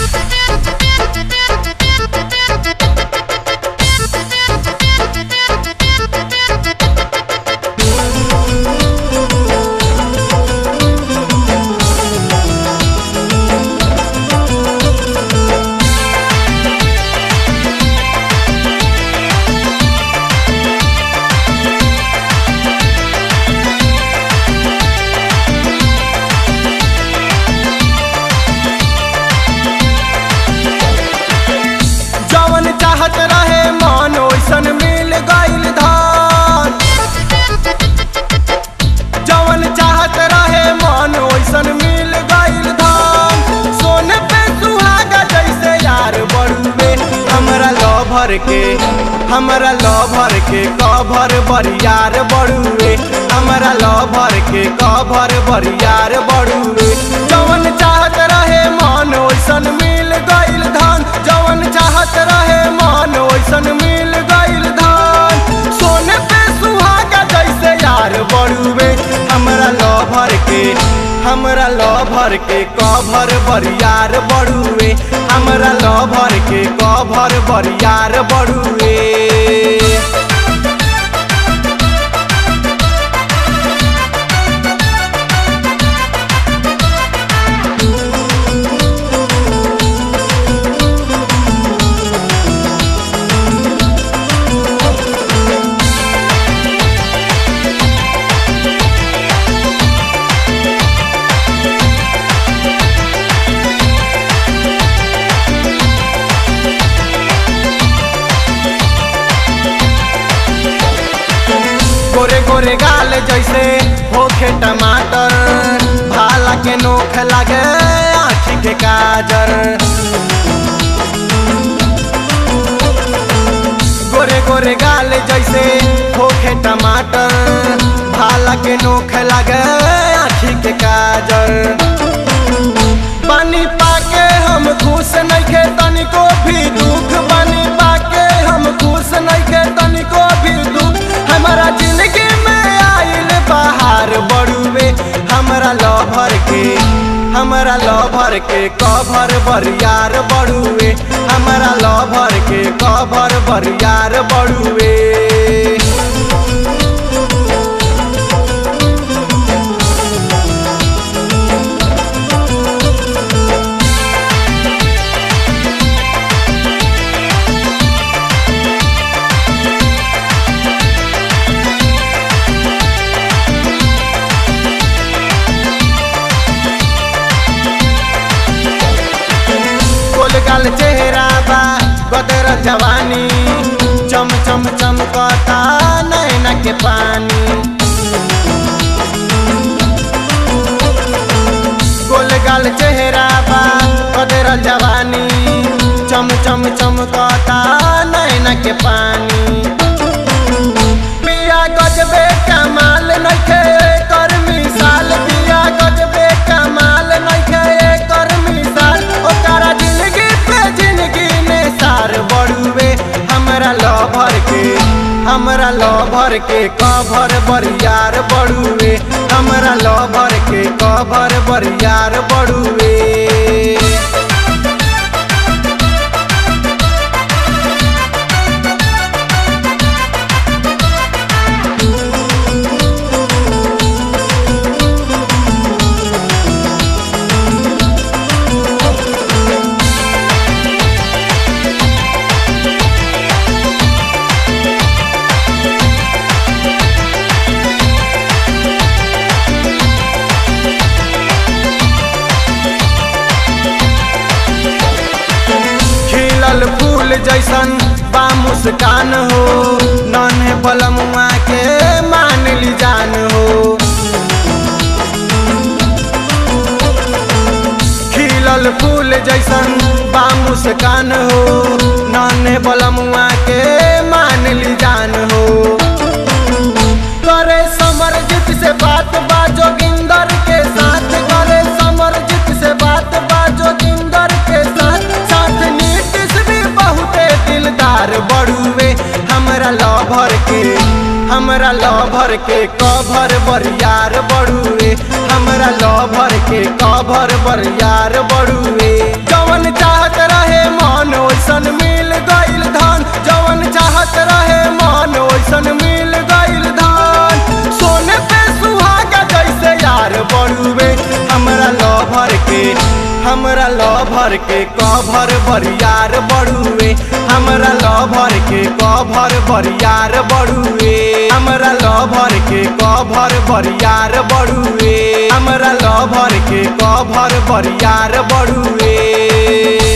जवन चाहत रहे मन ओइसन मिल गइल धान जवन चाहत रहे मन ओइसन मिल गइल धान सोने पे सुहागा जैसे यार बड़ुए हमरा लभर के हमरा लभर के कभर बरियार बड़ुए हमरा लभर के कभर बरियार बड़ुए जवन चाहत रहे मन ओइसन मिल गइल धान जवन चाहत रहे मन ओइसन मिल गइल धान सोने पे सुहागा जैसे यार बड़ुए हमरा लभर के हमरा लभर के कभर बरियार बड़ुए हमरा लभर के कभर बरियार बड़ुए गोरे गोरे गाल जैसे होखे टमाटर भाला के नोख लागे आँखी के काजर गोरे गोरे गाल जैसे होखे टमाटर भाला के नोख लागे आँखी के काजर पानी पाके हम खुश नइखे तनिको भी दुख पानी पाके हम खुश नइखे तनिको भी दुख हमारा जिंदगी में आइल बहार बड़ुए हमरा लभर के हमरा लभर के कभर बरियार बड़ुए हमरा लभर के कभर बरियार बड़ुए गोलगाल चेहरा बा गदर जवानी चम चम चमकता नैना के पानी गोलगाल चेहरा बा गदर जवानी चम चम चमकता नैना के पानी पिया गजबे कमाल नइखे कर मिसाल पिया गजबे कमाल नइखे कर मिसाल ओकरा जिंदगी पे जिंदगी ने सार बड़ुए हमरा लभर के हमरा लभर के कभर बरियार बड़ुए हमरा लभर के कभर बरियार बड़ुए खिलल फूल जैसन बा मुस्कान हो नन्हे बलमुआ के मान ली जान हो खिलल फूल जैसन बा मुस्कान हो नन्हे बलमुआ के मान ली जान हो करे समरजीत से बात बा जोगिंदर के साथ करे समरजीत से बात बा जोगिंदर के साथ साथ नीतीश भी बहुते दिलदार बड़ुए हमरा लभर के हमरा लभर के कभर बरियार बड़ुए हमरा लभर के कभर बरियार बड़ुए जवन चाह के कभर बरियार बड़ुए हमरा लभर के कभर बरियार बड़ुए हमरा लभर के कभर बरियार बड़ुए हमरा लभर के कभर बरियार बड़ुए